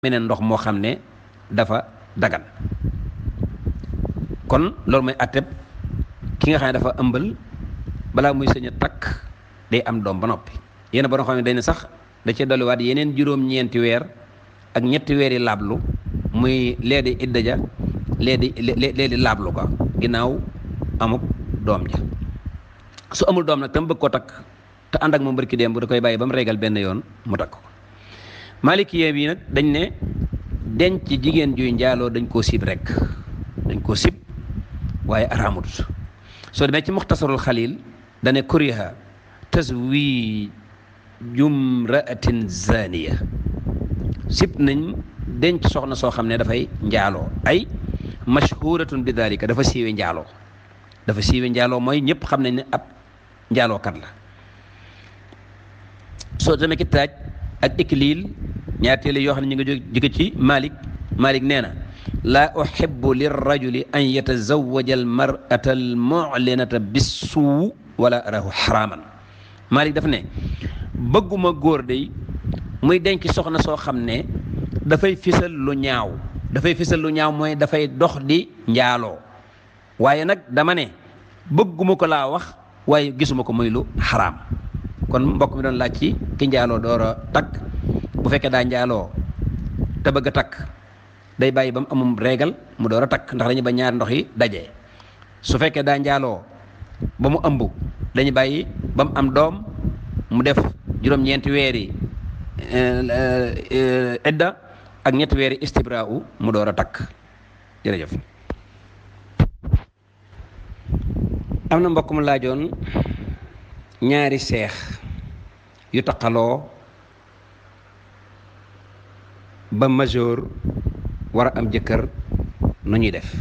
meneen ndox moo xam ne dafa dagan kon loolu mooy atteb ki nga xam ne dafa ëmbal balaa muy sëñ a takk day am doom ba noppi yéen ba nga xam ne dañ ne sax da cee dolliwaat yeneen juróom-ñeenti weer ak ñetti weer yi laablu muy lee di idda ja lee di lee di laablu ko ginnaaw amuk doom ja su amul doom nag tam bëgg ko takk te ànd ak moom barki démb da koy bàyyi ba mu régal benn yoon mu takk ko maalikiyee bi nag dañ ne denc jigéen juy njaaloo dañ koo sib rek dañ koo sib waaye araamut soo demee ci muxtasarul xalil dane kuriha taswijum ra'atin zaniya sib nañ denc soxna soo xam ne dafay njaaloo ay mashhuratun bi dalika dafa siiwe njaaloo dafa siiwe njaaloo mooy ñëpp xam nañ ne ab njaalookat la soo demee ki taaj ak ikliil ñaar téele yoo xam ne ñu ngi jóge ci Malik Malik nee na laa uhibbu lirrajuli an yatazawaja almar'ata almu'linata bissuu wala arahu xaraaman Malik daf ne bëgguma góor day muy denc soxna soo xam ne dafay fisal lu ñaaw dafay fisal lu ñaaw mooy dafay dox di njaaloo waaye nag dama ne bëgguma ko laa wax waaye gisuma ko muy lu xaraam kon mbokk mi doon laaj ci ki njaaloo door a takk bu fekkee daa njaaloo te bëgg a takk day bàyyi ba mu amum régal mu door a takk ndax dañu ba ñaari ndox yi daje su fekkee daa njaaloo ba mu ëmb dañu bàyyi ba mu am doom mu def juróom-ñeenti weer yi idda ak ñetti weer yi istibra'u mu door a takk jërëjëf am na mbokk mu laajoon ñaari seex yu taqaloo ba majeur war a am jëkkër nu ñuy def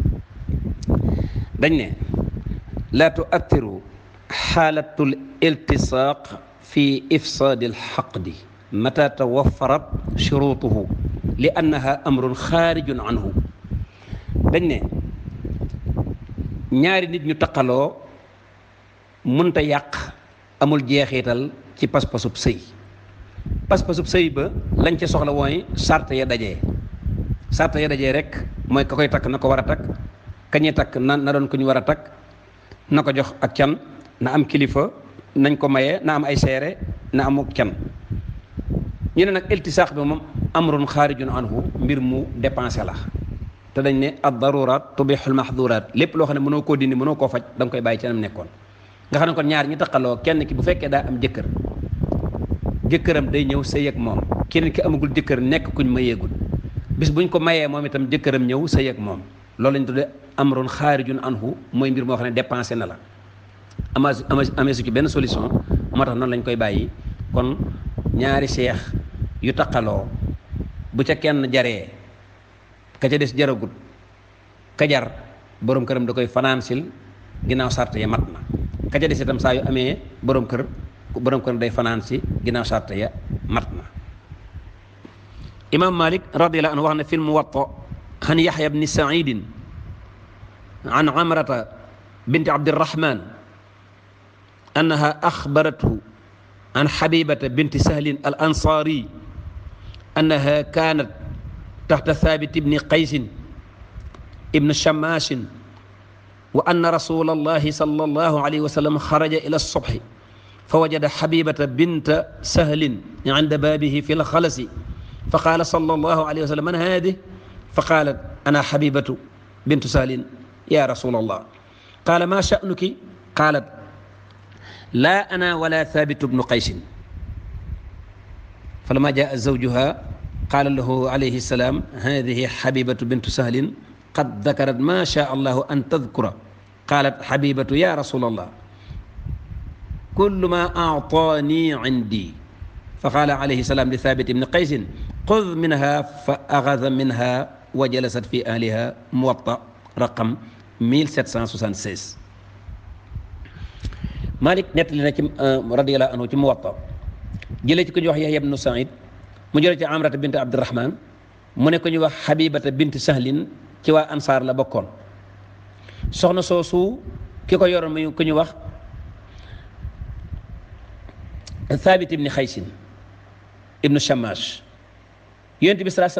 dañ ne laa tuattiru xaalatul iltisaaq fi ifsaadi alxaqdi mata tawafarat shurutuhu li annaha amrun xaarijun anhu dañ ne ñaari nit ñu taqaloo munta yàq amul jeexital ci pas-pasub sëy pas-pasub sëy ba lañ ca soxla mooy sart ya dajee sart ya dajee rek mooy ka koy takk na ko war a takk kañuy takk na na doon ku ñu war a takk na ko jox ak can na am kilifa nañ ko maye na am ay seere na amuk can ñu ne nag iltisaax bi moom amrun xaarijun anhu mbir mu dépensé la te dañ ne ad darurat tubixul mahdurat lépp loo xam ne mënoo koo dindi mënoo koo faj da nga koy bàyyi ci nam nekkoon nga xam ne kon ñaar ñi taqaloo kenn ki bu fekkee daa am jëkkër jëkkëram day ñëw sëy ak moom kenn ki amagul jëkkër nekk kuñ mayeegul bis buñ ko mayee moom itam jëkkëram ñëw sëy ak moom loolu lañ tuddee amrun xaarijun anhu mooy mbir moo xam ne dépensé na la ama amee su ci benn solution moo tax noonu lañ koy bàyyi kon ñaari seex yu taqaloo bu ca kenn jaree ka ca des jaragut ka jar borom këram da koy financil ginnaaw sart ya mat na ka ca des itam saa yu amee borom kër borom kër day fanaan si ginnaaw sart ya mat na imam malik radiallahu anhu wax na fi lmuwatta an yaxya bni saidin an amrata binti abdirahman annaha axbarathu an xabibata binti sahlin al ansari annaha kanat taxta thabit ibni qaysin ibn shamashin wa anna rasula allahi sala allahu alayhi wa sallam xaraja ila alsobxi fa wajada xabibata binta sahlin inda baabihi fi lxalasi fa qaala sala allahu alayhi wa sallam man haadih fa qaalat ana xabibatu bintu sahlin ya rasula allah qaala ma sha'nuki qaalat laa ana wala thabitu bnu qaysin falamma jaa zawjuha qaala lahu alayhi salaam hadihi xabibatu bintu sahlin qad dakarat ma sha allahu an tadkura qaalat xabibatu ya rasul allah kullu ma aataani indi fa qaala alayhi salaam li thabit ibni qaysin xud minha fa axada minha wa jalasat fi ahliha muwatta raqam 1776 Malik nettali na ci radiyallahu anhu ci muwatta jëlee ci ku ñuy wax Yahya ibnu Saïd mu jëlee ci Amrata bint Abdurahman mu ne ko ñuy wax Habibata bint Sahlin ci waa ansaar la bokkoon soxna soosu ki ko yoroon muy ku ñu wax Thabit ibni Xaysin ibnu Shamash yonent bi salaa